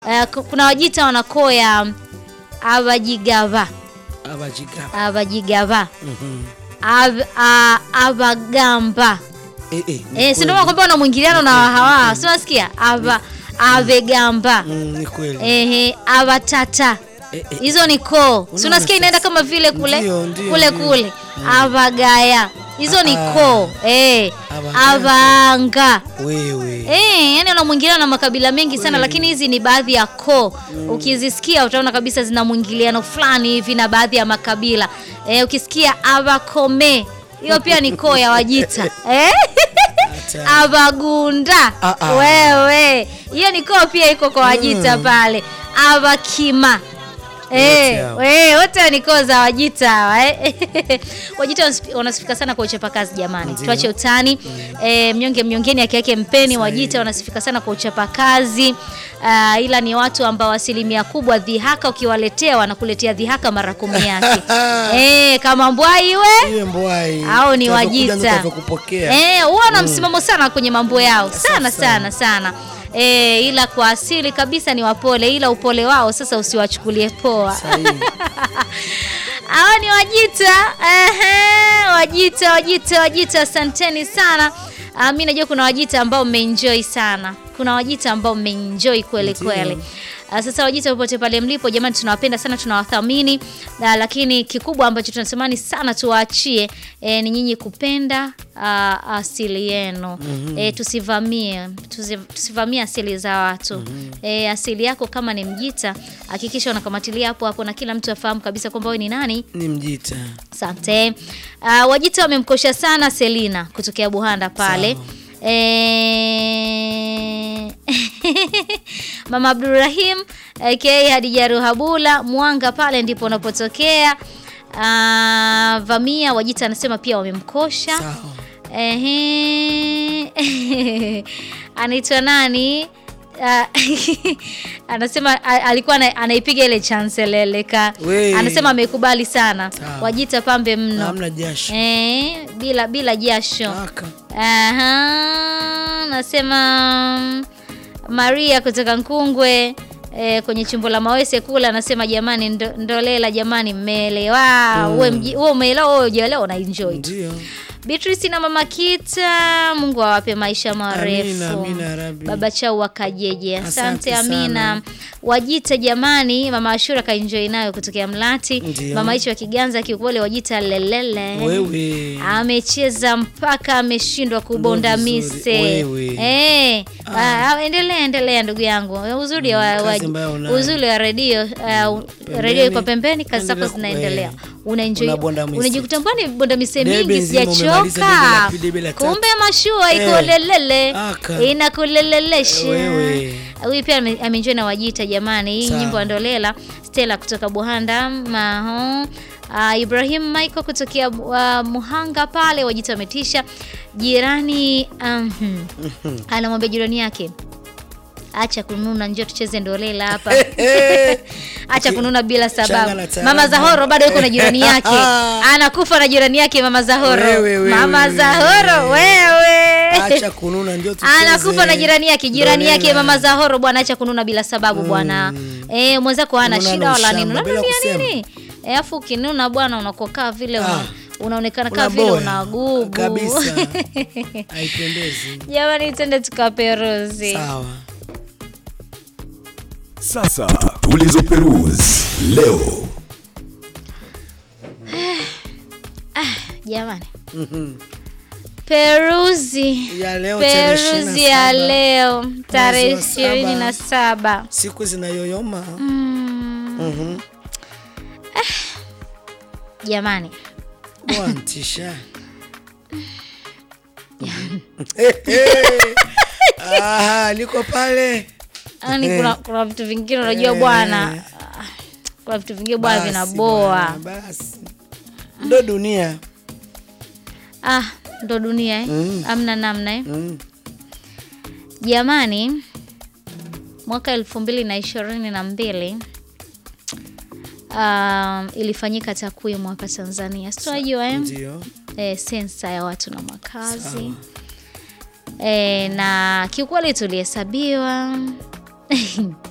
Uh, ku- kuna Wajita wana koo ya abajigava abajiga abajigava Mhm. Ab- a- abagamba Eh, eh, ni eh, si ndio kweli. kwamba wana mwingiliano na hawa si unasikia aba avegamba Mm, ni kweli ehe abatata Eh, eh, hizo ni koo si Unaona unasikia inaenda sasa? kama vile kule Ndio, ndio, kule ndio. kule abagaya hizo ni Ah. koo eh Abagaya. abanga wewe Eh, yani una mwingiliano na makabila mengi sana Kweli. lakini hizi ni baadhi ya koo. Ukizisikia utaona kabisa zina mwingiliano fulani hivi na baadhi ya makabila. Eh, ukisikia Abakome, hiyo pia ni koo ya Wajita. Eh? Hata- Abagunda. Ah, ah. Wewe. Hiyo ni koo pia iko kwa Wajita Mm. pale. Abakima. Wote Eh, hao. we, wote ni koo za Wajita hawa eh. Wajita wanasifi- wanasifika sana kwa uchapakazi jamani. Ndio. Tuache utani. Eh, mnyonge mnyongeni haki yake mpeni. Wajita wanasifika sana kwa uchapakazi. Ah, ila ni watu ambao asilimia kubwa dhihaka ukiwaletea wanakuletea dhihaka mara kumi yake. eh, kama mbwai we iwe mbwai Hao ni Utavyokuja Wajita. ndo utavyokupokea. Eh, huwa wana msimamo sana kwenye mambo yao sana Safi sana sana. Eh, ila kwa asili kabisa ni wapole, ila upole wao sasa usiwachukulie poa. Sahihi. Hawa ni Wajita. Ehe, Wajita, Wajita, Wajita, asanteni sana. Ah, mi najua kuna Wajita ambao mmeenjoy sana, kuna Wajita ambao mmeenjoy kweli Ndio. kweli. Ah, Sasa Wajita popote pale mlipo, jamani, tunawapenda sana, tunawathamini Ah, lakini kikubwa ambacho tunatamani sana tuwaachie eh, ni nyinyi kupenda ah, asili yenu eh, tusivamie tusi- tusivamie asili za watu eh, asili yako kama ni Mjita, hakikisha unakamatilia hapo hapo na kila mtu afahamu kabisa kwamba wewe ni nani. ni mjita Asante. Uh, Wajita wamemkosha sana Selina kutokea Buhanda pale. E... Mama Abdurrahim aka Hadija Ruhabula Mwanga pale ndipo unapotokea. Uh, Vamia Wajita anasema pia wamemkosha. sawa Ehe. anaitwa nani? Ah, anasema a- alikuwa ana- anaipiga ile chanseleleka. We. Anasema amekubali sana. Sawa. Wajita pambe mno. hamna jasho Eh, bila bila jasho. Kaka. Aha, nasema Maria kutoka Nkungwe eh, kwenye chimbo la Mawese kula anasema jamani, ndo, ndolela jamani, mmeelewa uwe mji- uwe umeelewa uwe hujaelewa una enjoy tu. ndio Beatrice na mama Kita, Mungu awape maisha marefu. Amina, amina ya Rabbi. Baba chao wakajeje. Asante, Asante Amina. sana. Wajita jamani, mama Ashura kaenjoy nayo kutokea Mlati. Ndio. Mama hicho wa Kiganza kiukweli Wajita lelele. wewe Amecheza mpaka ameshindwa kubonda Ndo vizuri. mise. Wewe. Eh, ah, endelea endelea ndugu yangu. Uzuri wa, wa kazi ambayo unayo. uzuri wa redio uh, redio iko pembeni, kazi zako endelea ku- zinaendelea. eh, Unaenjoy. unabonda mise. Unajikuta mbona bonda mise Debe mingi nzima umemaliza debe sijachoka. la pili, debe la tatu. Kumbe mashua iko Eh, lelele. aka. Inakulelelesha. Wewe. Huyu pia ame- ameenjoy na Wajita jamani. Hii Sawa. nyimbo ya Ndolela Stella kutoka Buhanda Maho. Uh, Ibrahim Michael kutokea uh, Muhanga pale Wajita wametisha. Jirani um, anamwambia jirani yake acha kununa, njoo tucheze ndolela hapa. acha kununa bila Changa sababu. na tarabu. Mama Zahoro bado yuko na jirani yake, anakufa na jirani yake Mama Zahoro. Wewe, wewe, Mama wewe, Zahoro wewe, acha kununa ndio tucheze anakufa na jirani yake jirani yake Ndolela. mama Zahoro bwana, acha kununa bila sababu bwana. Eh, mwenzako hana Kununa shida na wala ushamba, nini, bila unanunia kusema. nini? Eh, afu ukinuna bwana unakokaa vile una, Ah, unaonekana kama vile unaboya. unagubu kabisa haipendezi Jamani, twende tukaperuzi. sawa Sasa tulizoperuzi leo. Jamani, peruzi ya leo tarehe peruzi ya 27, leo tarehe mwezi wa saba. ishirini na saba siku zinayoyoma Mm, Mhm. jamani wantisha Ah, liko pale yani kuna, kuna vitu vingine unajua Eh. bwana ah, kuna vitu vingine bwana Basi vinaboa bwana, basi ndo dunia ah ndo dunia eh? Mm. amna namna eh? mm. jamani mwaka elfu mbili na ishirini na mbili um, ilifanyika takwimu hapa tanzania situnajua eh? ndio e, sensa ya watu na makazi e, na kiukweli tulihesabiwa